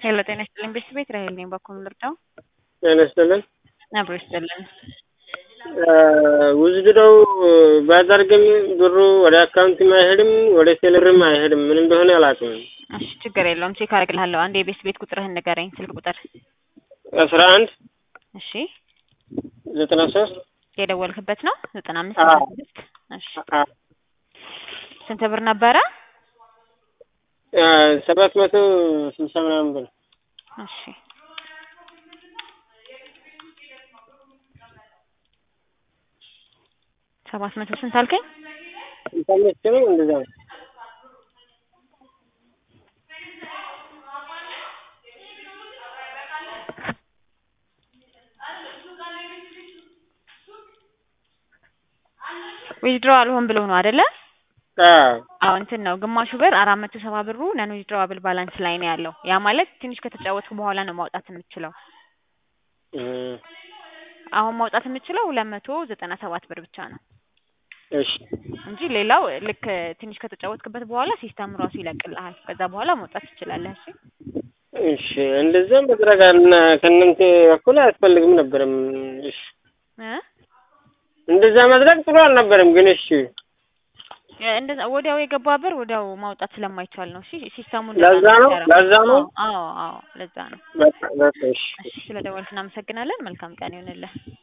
ሄሎ ጤና ይስጥልኝ ቤተሰቤት ራሄል ነኝ። በኩል ልርዳው? ጤና ይስጥልን። አብሮ ይስጥልን። ውዝድረው ባደርግም ብሩ ወደ አካውንትም አይሄድም ወደ ቴሌብርም አይሄድም። ምን እንደሆነ አላውቅም። እሺ ችግር የለውም ቼክ አደርግልሃለሁ። አንድ የቤት ቤት ቁጥርህን ንገረኝ፣ ስልክ ቁጥር። አስራ አንድ እሺ ዘጠና ሶስት የደወልክበት ነው? ዘጠና አምስት አዎ። ዘጠና ስድስት እሺ ስንት ብር ነበረ? ሰባት መቶ ስልሳ ምናምን ብር እሺ ሰባት መቶ ስንት አልከኝ? ስልሳ አምስት ነው እንደዛ ነው። ዊዝድሮ አልሆን ብሎ ነው አይደለ? አዎ አዎ እንትን ነው ግማሹ ብር አራት መቶ ሰባ ብሩ ነን ዊዝድሮዋብል ባላንስ ላይ ነው ያለው። ያ ማለት ትንሽ ከተጫወትኩ በኋላ ነው ማውጣት የምትችለው። እም፣ አሁን ማውጣት የምትችለው ሁለት መቶ ዘጠና ሰባት ብር ብቻ ነው እሺ እንጂ ሌላው ልክ ትንሽ ከተጫወትክበት በኋላ ሲስተም ራሱ ይለቅልሃል። ከዛ በኋላ ማውጣት ትችላለህ። እሺ እሺ እንደዛ መድረግ አና ከእናንተ በኩል አያስፈልግም ነበርም። እሺ እ እንደዛ ማድረግ ጥሩ አልነበረም፣ ግን እሺ እንደዛ ወዲያው የገባ ብር ወዲያው ማውጣት ስለማይቻል ነው። እሺ ሲስተሙ ለዛ ነው ለዛ ነው። አዎ አዎ ለዛ ነው። በቃ በቃ እሺ እሺ ስለደወልክ እናመሰግናለን። መልካም ቀን ይሁንልህ።